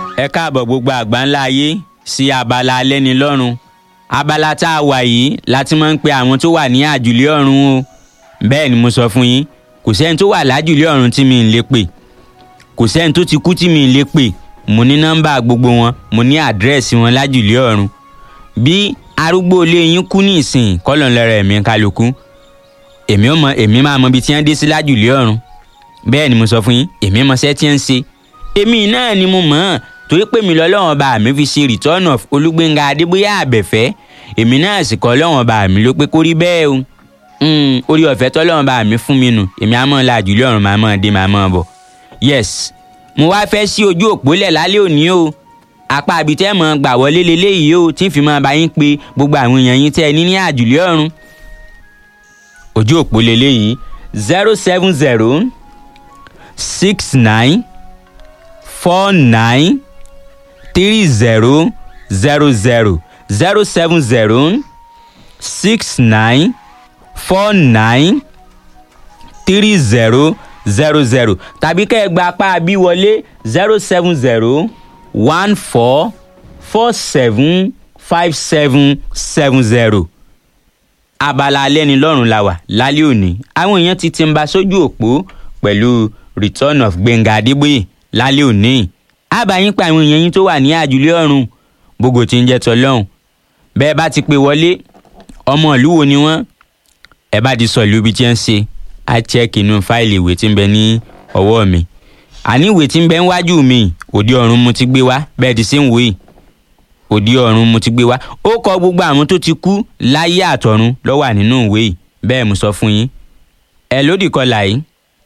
ẹ káàbọ̀ gbogbo àgbáńlá ayé sí abala alẹ́nilọ́run abala tá a wà yìí láti máa ń pe àwọn tó wà ní àjùlé ọ̀run o bẹ́ẹ̀ ni mo sọ fún yín kò sẹ́ni tó wà lájùlé ọ̀run tí mi ń lè pè kò sẹ́ni tó ti kú tí mi ń lè pè mo ní nọ́mbà gbogbo wọn mo ní àdírẹ́sì wọn lájùlé ọ̀run bí arúgbó ilé yín kú ní ìsìn kọ́lọ̀ ń lọ́rọ̀ ẹ̀mí kálukú èmi ò mọ èmi máa mọ ibi tí wọ́n dé sí lájùlé ọ̀run bẹ́ẹ̀ ni mo sọ fún yín èmi mọ iṣẹ́ tí wọ́n ń ṣe èmi náà ni mo mọ̀ ọ́n torí pé mi lọ́lọ́wọ́n bá mi fi ṣe return of olúgbénga adébóyá àbẹ̀fẹ́ èmi náà sì kọ́ lọ́wọ́n bá mi ló pé kó rí bẹ́ẹ̀ o orí ọ̀fẹ́ tọ́lọ́wọ́n bá mi fún mi nù èmi á mọ̀ la àjùlé ọ̀run màá mọ̀ dé màá mọ̀ bọ̀ yes mo wá fẹ́ sí ojú òpó lẹ̀ lálẹ́ òní o apá abitẹ́ mọ̀ gbà wọlé leléyìí o tí n fi máa bá yín pé gbogbo àwọn èèyàn yín tẹ́ ẹ ní ní àjùlé ọ̀run ojú òpó leléyìí zero seven zero six nine four nine three zero zero zero zero seven zero six nine four nine three zero zero zero tàbí kẹ́ ẹ gba apá bí wọlé zero seven zero one four four seven five seven seven zero abala alẹ́nilọ́rùn la wà lálẹ́ òní àwọn èèyàn ti ti ń ba sójú òpó pẹ̀lú return of gbẹ̀ngà adébóyè lálẹ́ òní àbáyín pa àwọn èèyàn yín tó wà ní àjùlé ọ̀run gbogbo tí ń jẹ́ tọ́lọ́hún bẹ́ẹ̀ bá ti pè wọlé ọmọ ìlú wo ni wọ́n ẹ bá ti sọ ìlú ibi tí ń ṣe á chẹ́ẹ̀kì inú fáìlì ìwé tí ń bẹ ní ọwọ́ mi àní ìwé tí ń bẹ níwájú mi òde ọ̀run mo ti gbé wá bẹ́ẹ̀ ti ṣe ń wòye òde ọ̀run mo ti gbé wá ó kọ gbogbo àwọn tó ti kú láyé àtọ̀run ló wà nínú ìwé yìí bẹ́ẹ̀ mo sọ fún yín ẹ lódì kọlà yìí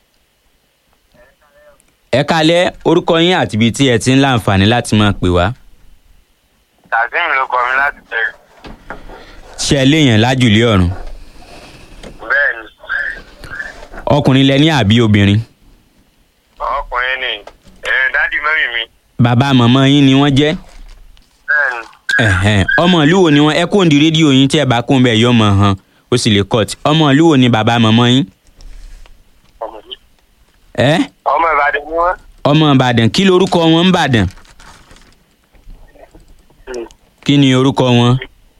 ẹ kalẹ̀ orúkọ yín àti ibi tí ẹ ti ń láǹfààní láti máa pè wá. kazeem ló kọ mi láti tẹ̀lé. ṣé ẹ léèyàn lájùlé ọ̀run bẹ́ẹ̀ ni ọkùnrin lẹ ní àbí obìnrin ọkùnrin ni ẹ̀rìn dádì mẹ́rin mi. bàbá màmá yín ni wọ́n jẹ́ bẹ́ẹ̀ ni ẹ̀hẹ́n. ọmọ ìlú wo ni wọ́n ẹ kóńdì rédíò yín tí ẹ bá kóń bẹ́ẹ̀ yọ mọ̀ hàn ó sì lè cut ọmọ ìlú wo ni bàbá màmá yín ọmọ mi. ẹ ọmọ ìbàdàn ni wọ́n. ọmọ ìbàdàn kí lorúkọ wọn ń bàdàn kí ni orúkọ wọn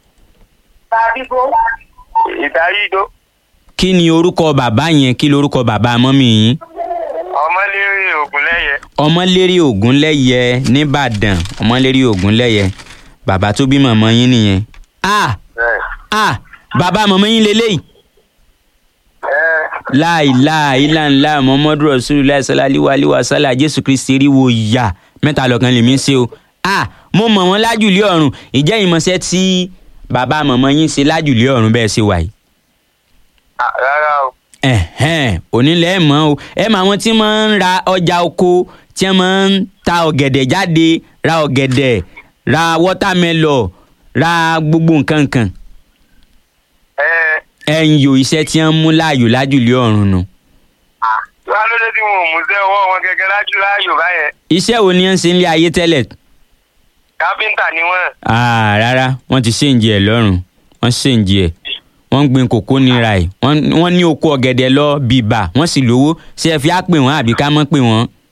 ìdárídó kí ni orúkọ bàbá yẹn kí lorúkọ bàbá mọ́mì yín ọmọlérí ògúnlẹ́yẹ. ọmọlérí ògúnlẹ́yẹ nìbàdàn ọmọlérí ògúnlẹ́yẹ bàbá tó bí màmá yín nìyẹn ah bẹ́ẹ̀. ah bàbá màmá yín lélẹ́yìí ẹ láìláìláńlá muhammadu rasulillah sallallahu alayhi wa sallam jésù kristi ríwo yá mẹ́ta lọ́kan lèmi ń ṣe o ah mo mọ̀ wọ́n lájùlé ọ̀run ìjẹ́ ìmọ̀ṣẹ́ tí bàbá màmá yín ṣe lájùlé ọ̀run bẹ́ẹ̀ ṣe wà yìí à, rárá o. ẹ̀hẹ́n onílẹ̀ ẹ̀ mọ́ o ẹ mọ àwọn tí máa ń ra ọjà oko tí wọ́n máa ń ta ọ̀gẹ̀dẹ̀ jáde ra ọ̀gẹ̀dẹ̀ ra wọ́támẹ́lọ̀ ra gbogbo nǹkan nǹkan ẹ ẹ̀yìn yòó iṣẹ́ tí wọ́n mú láàyò lájùlé ọ̀run nù. wá lóde tí wọn ò mú sẹ́ ọwọ́ wọn gẹ́gẹ́ lájú láàyò báyẹn. iṣẹ́ wo ni wọ́n ń ṣe nílé ayé tẹ́lẹ̀ káfíńtà ni wọ́n. Ah, rárá wọ́n ti ṣèǹjì ẹ̀ lọ́rùn wọ́n ṣèǹjì ẹ̀ wọ́n ń gbin kòkó nira ẹ̀ wọ́n wọ́n ní oko ọ̀gẹ̀dẹ̀ lọ bìbà wọ́n sì lówó ṣé ẹ fi á pè wọ́n àbí ká mọ́ pè wọ́n.